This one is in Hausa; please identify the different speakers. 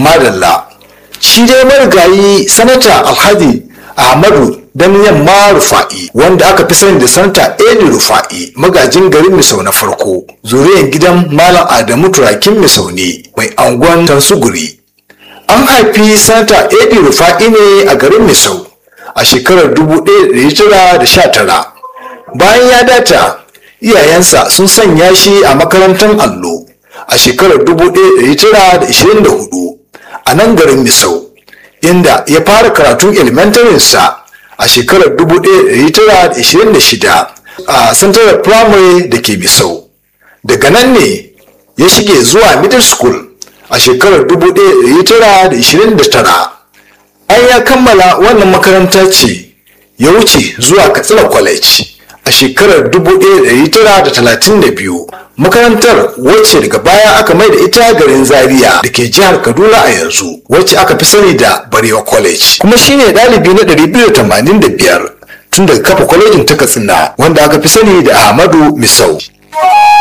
Speaker 1: madalla shi dai marigayi sanata alhaji ahmadu dan yamma rufa'i wanda aka fi sani da sanata eli rufa'i magajin garin misau na farko zuriyar gidan malam adamu turakin misau ne mai angon tansuguri an haifi sanata eli rufa'i ne a garin misau a shekarar 1919 bayan ya data iyayensa sun sanya shi a makarantar allo a shekarar 1924 a nan garin misau inda ya fara karatun elementarinsa a shekarar 1926 a central primary da ke misau daga nan ne ya shige zuwa middle school a shekarar 1929 an ya kammala wannan makaranta ce ya wuce zuwa katsina college a shekarar 1932 makarantar wacce daga baya aka mai da ita garin zaria da ke jihar kaduna a yanzu wacce aka fi sani da barewa college kuma shine ɗalibi na 285 tun daga kafa kwalejin ta katsina wanda aka fi sani da ahmadu misau